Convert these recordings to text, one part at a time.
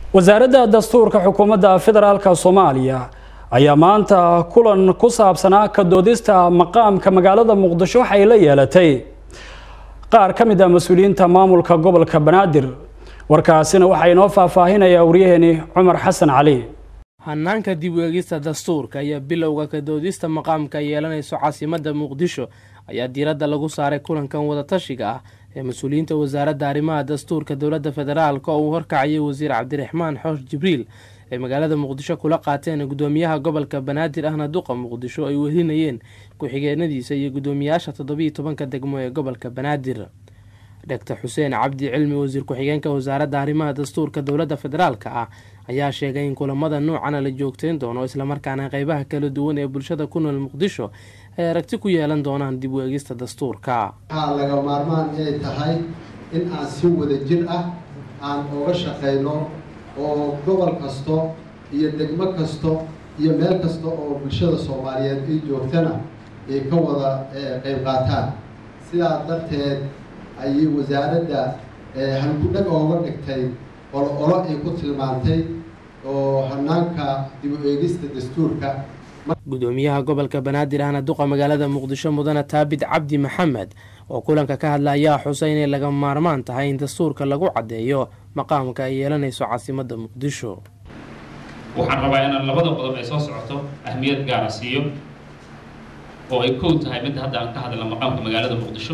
wasaaradda dastuurka xukuumadda federaalka soomaaliya ayaa maanta kulan ku saabsanaa ka doodista maqaamka magaalada muqdisho waxay la yeelatay qaar ka mid ah mas-uuliyiinta maamulka gobolka banaadir warkaasina waxaa inoo faahfaahinaya waryaheeni cumar xasan cali hanaanka dib u eegista dastuurka iyo bilowga ka doodista maqaamka yeelanayso caasimadda muqdisho ayaa diiradda lagu saaray kulankan wadatashiga ah ee mas-uuliyiinta wasaaradda arrimaha dastuurka dowladda federaalk oo uu horkacayay wasiir cabdiraxmaan xoosh jibriil ay magaalada muqdisho kula qaateen gudoomiyaha gobolka banaadir ahna duqa muqdisho ay welinayeen ku-xigeenadiisa iyo gudoomiyaasha toddobiiyo tobanka degmo ee gobolka banaadir doctor xuseen cabdi cilmi wasiir ku-xigeenka wasaaradda arrimaha dastuurka dowladda federaalka ah ayaa sheegay in kulamada noocana la joogteyn doono islamarkaana qeybaha kala duwan ee bulshada ku nool muqdisho ay aragti ku yeelan doonaan dib u eegista dastuurka waxaa laga maarmaan inay tahay in aan si wada jir ah aan oga shaqayno oo gobol kasto iyo degmo kasto iyo meel kasta oo bulshada soomaaliyeed ay joogtana ay ka wada qeyb qaataan sidaa darteed ayay wasaaradda halgudhag ooga dhigtay olo olo ay ku tilmaantay oo hanaanka dib u eegista dastuurka gudoomiyaha gobolka banaadir ahna duqa magaalada muqdisho mudane taabid cabdi maxamed oo kulanka ka hadla ayaa xusay inay laga maarmaan tahay in dastuurka lagu caddeeyo maqaamka ay yeelanayso caasimadda muqdisho waxaan rabaa inaan labada qodob ay soo socoto ahmiyad gaara siiyo oo ay kow tahay midda hadda aan ka hadalna maqaamka magaalada muqdisho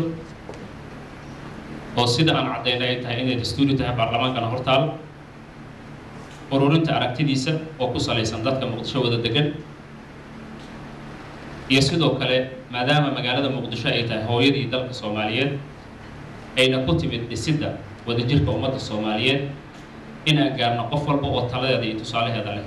oo sida aan caddaynay ay tahay inay dastuuri tahay baarlamaankana hortaal ururinta aragtidiisa oo ku salaysan dadka muqdisho wada degan iyo sidoo kale maadaama magaalada muqdisho ay tahay hooyadii dalka soomaaliyeed ayna ku timid dhisidda wadajirka ummadda soomaaliyeed inaan gaarno qof walba oo taladeeda iyo tusaalaheeda leh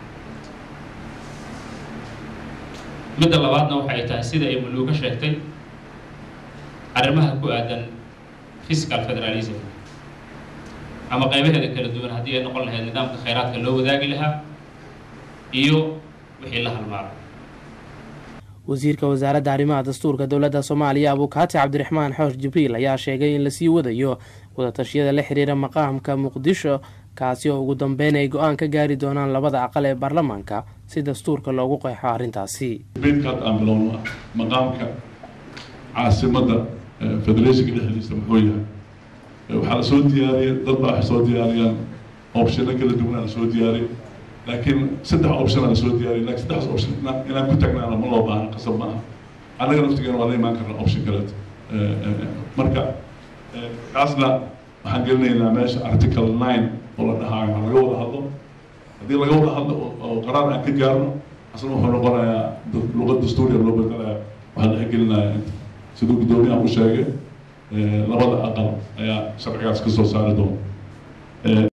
midda labaadna waxay tahay sida ay muluuga sheegtay arrimaha ku aadan physical federalism ama qaybaheeda kala duwan haddii ay noqon lahayd nidaamka khayraadka loo wadaagi lahaa iyo wixii la halmaara wasiirka wasaaradda arrimaha dastuurka dowladda soomaaliya abukaati cabdiraxmaan xoosh jibriil ayaa sheegay in lasii wadayo wadatashyada la xiriira maqaamka muqdisho kaasi oo ugu dambeyn ay go-aan ka gaari doonaan labada aqal ee baarlamaanka si dastuurka loogu qeexo arrintaasi beedkaad aan bilowno maqaamka caasimadda federeeshinka dhexdiisa muxuu yahay waxaa la soo diyaariyay dad baa wax soo diyaariyaan opshino kala duwan la soo diyaariyay laakiin saddex option la soo diyaariyay laakiin saddexdaas option inaan ku tagnaana ma loo baahna qasab maaha annaga naftigeena waa la imaan karna option kaleeto marka kaasna waxaan gelinaynaa meesha article nine oo la dhahaayo ha laga wada hadlo haddii laga wada hadlo oo qaraar aan ka gaarno asna wuxuu noqonayaa luqad dastuuriya loo bedelaya waxaa la xegelinaya inta siduu guddoomiyaha u sheegay labada aqal ayaa sharcigaas ka soo saari doona